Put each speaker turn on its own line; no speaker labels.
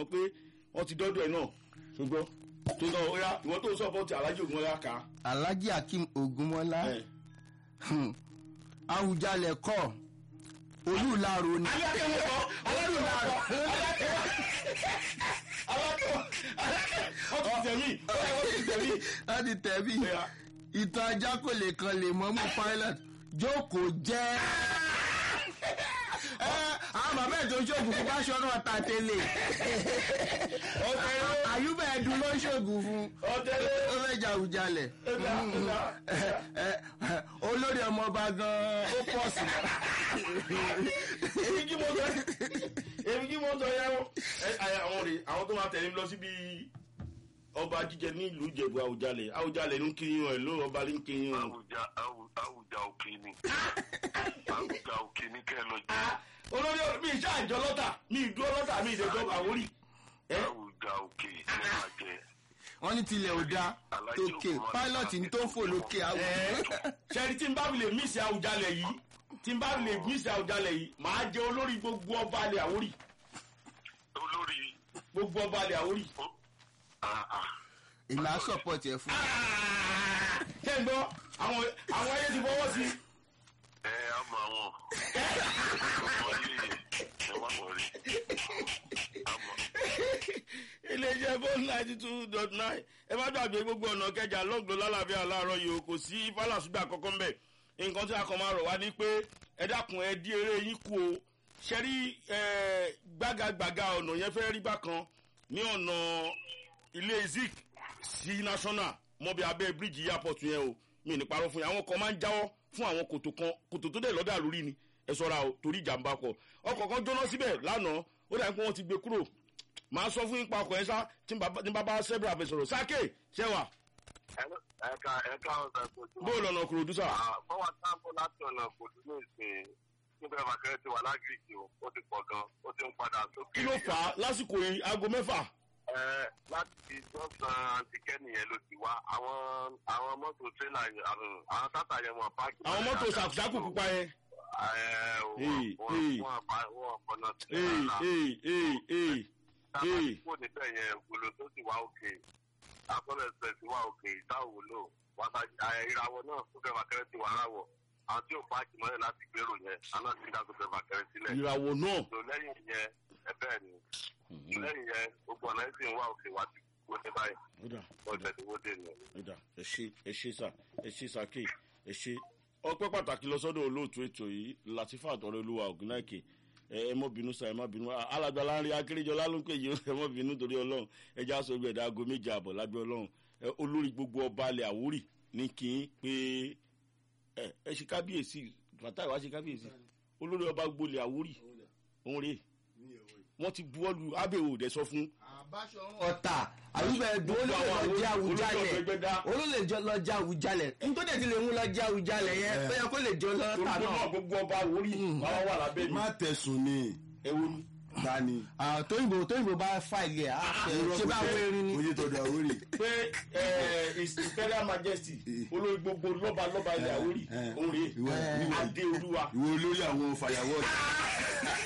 mọ́ pé wọ́n ti dọ́dọ̀ ẹ̀ náà ṣùgbọ́n tó náà ó yá ìwọ́n tó ń sọ́pọ́ọ̀tì alájì ògùn ọ̀yá ká.
alhaji akeem ogunmọlá awùjalẹ̀ kọ́ olùlàrò ni.
alákẹ́wọ́ kọ́ aládùúgbò alákẹ́wọ́ alákẹ́wọ́ alákẹ́wọ́ ọtí tẹ̀mí ọtí tẹ̀mí.
láti tẹ̀bí
Ẹ̀yà.
ìtàn ajá kò lè kan lè mọ́ mú pilot jókòó jẹ́. ẹ àwọn bàbá ẹ̀ tó ń ṣoògùn fún báṣọ náà ta tẹ́lẹ̀
ọ̀tẹ̀lẹ̀
àyùbá ẹ̀dùn ló ń ṣoògùn fún
ọ̀tẹ̀lẹ̀
ó fẹ́ jà àwùjalẹ̀
ẹ̀dá ẹ̀dá.
ẹ, ẹ, olórí ọmọọba gan-an ó pọ̀ sí.
èmi kí mo sọ èmi kí mo sọ yẹn o. ẹ ẹ, àwọn rè àwọn tó máa tẹ̀lé mi lọ síbi ọba jíjẹ ní ìlú ìjẹ̀bú àwùjalẹ̀ àwùjalẹ̀ ló ń kiri wọn ẹ̀ ló ọba ló ń kiri wọn.
àwùjá àwù- àwùjá òkè ni àwùjá òkè ni kẹ́ ẹ lọ jẹ
olórí ọ̀rọ̀ mi ìṣe àjọ lọ́tà mi ìdúró lọ́tà mi ìdẹ́jọ́ àwórì. ẹ
àwùjá òkè ní máa jẹ
wọ́n ní tilẹ̀ ò dáa tókè pilot ní tó ń fò lókè àwọ̀.
ṣẹ́ni tí n bá fi lè mísì àwùjalẹ̀ yìí tí n bá fi lè mísì àwùjalẹ̀ yìí màá jẹ olórí gbogbo ọba alẹ̀ àwórì
olórí
gbogbo ọba alẹ̀ àwórì.
ó ah, ah.
èmi á support ẹ fún.
ṣé ń gbọ́ àwọn àwọn ayé ti fọwọ́ sí i.
ẹ á mọ àwọn ọmọ yìí ẹ má mọ rí àmọ
iléeṣẹ́ bone ninety two dot nine ẹ má gbàgbé gbogbo ọ̀nà kẹjà lọ́gbọ̀n lálàáfíà láàárọ̀ yìí o kò sí fàlàsúgbà kankan mbẹ̀ nǹkan tí a kàn máa rọ̀ wá ní pé ẹ dákun ẹ dí eré yín kú o ṣẹ́rí gbágagbága ọ̀nà yẹn fẹ́ rí bákan ní ọ̀nà ilé zik sí national mọ́bí abẹ́ bíríìjì airport yẹn o mi ní parọ́ fún yín àwọn kan máa ń jáwọ́ fún àwọn kòtò kan kòtò tó dẹ̀ lọ́dà lórí ni ẹ sọ́ra o torí ìjàmbá kọ ọkọ̀ kan jóná síbẹ̀ lánàá ó dàbí pé wọ́n ti gbé kúrò màá sọ fún yín pa ọkọ̀ yẹn sá tí n bá bá sẹ́bìrì àfẹsọ̀rọ̀ sáké ṣẹ́wà
ẹka ẹka ọ̀sẹ̀ kojú.
bó lọ́nà kúròdú sà.
bọ́wọ́ sáàpù láti ọ̀nà kojú ní ìsìn níbẹ̀ bàkẹ́rẹ́ ti wà lágìrìkì o ó ti pọ̀ gan ó ti ń padà sókè.
kí ló fà á lásìkò yìí aago mẹ́fà.
ẹ láti jọ́sàn antikẹ́ni yẹn ló ti wá àwọn àwọn mọ́tò tírélà yẹn àwọn àwọn tátà yẹn wọn páàkì.
àwọn mọ́tò sàkúsàkù pupa yẹn.
ẹ ò
Ee,
wọ́n
ee.
wọ́n bá wọ́n kọ́nà
ee
tírélà.
ee ee ee
tábà
ee.
tí kò níbẹ̀ yẹn gbolo tó sì wá òkè àkọlẹ̀ ẹ̀sẹ̀ sí wá òkè ìdáwò lò wàtà ìràwọ̀ náà tó fẹ́ bàkẹ́rẹ́ ti wà ráwọ̀ àwọn tí ò páàkì mọ́lẹ̀ láti gbèrò yẹn àná ti dá tó fẹ́ bàkẹ́rẹ́ sílẹ̀.
ìràwọ̀ náà.
tó lẹ́yìn yẹn ẹ bẹ́ẹ̀ ni lẹ́yìn yẹn gbogbo ọ̀nà ẹ̀sìn wá òkè wá ti wó ní báyìí
ó dà
wọ́n tẹ̀ ti wó dé ni.
ó dà ẹ ṣe ẹ ṣe sà ẹ ṣe sàké ẹ ṣe. ọpẹ́ pàtàkì lọ sọ́dọ̀ olóòtú ètò yìí latifa àtọ̀rọ̀ olúwa ògùnnáìkè ẹ ẹ mọ bínú sa ẹ má bínú alàgbà láńrí akérèjọlá ló ń pè yìí ẹ mọ bínú torí ọlọrun ẹ já sọ gbẹdẹ aago méje àbọ lábẹ ọlọrun ẹ olórí gbogbo ọba alẹ àwórì ní kí n pé ẹ ẹ ṣe kábíyèsí fàtà ìwà ṣe kábíyèsí olórí ọba gbolẹ àwórì òun rèé wọn ti buwọ́lu abẹ́wò dẹ sọ fún
ọ̀tà àyùbá ẹ̀dùn ó lè lọ jẹ́ àwùjalẹ̀ ó lè jọ lọ jẹ́ àwùjalẹ̀ nítorí ẹ̀ ti lè mú lọ jẹ́ àwùjalẹ̀ yẹn ó yẹ kó lè jọ lọ
torí
tà
pé náà
náà.
gbogbo ọba àwórì máa wà lábẹ́ mi
má tẹ̀sùn ni
ẹ̀wọ̀n ni.
dání.
Ah, tóyìnbó tóyìnbó bá fàìlì ẹ̀ á ṣe ṣe bá wẹ́rin ni.
oye tọ̀dọ̀ àwórì.
pé ẹ his imperial majesty olórí gbogbo lọ́ba lọ́ba ilẹ̀ àwórì
Eh,
òun rèé
ìwọ- ìwọ-
adé olúwa
ìwọ olórí àwọn fàyàwọ́